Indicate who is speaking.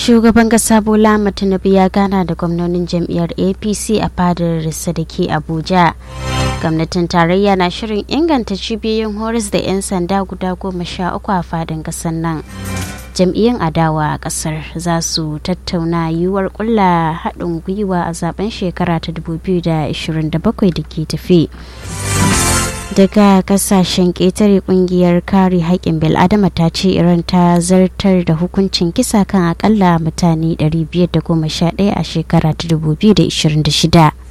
Speaker 1: shugaban kasa bola tinubu ya gana da gwamnonin jam'iyyar apc a fadar da ke abuja gwamnatin tarayya na shirin inganta cibiyoyin horis da 'yan sanda guda goma sha uku a fadin kasar nan jam'iyyun adawa a kasar za su tattauna yiwuwar kulla haɗin gwiwa a zaben shekara ta 2027 da ke tafi daga kasashen ƙetare kungiyar kare haƙƙin bil'adama ta ce iran ta zartar da hukuncin kisa kan akalla mutane 511 a shekara ta 2026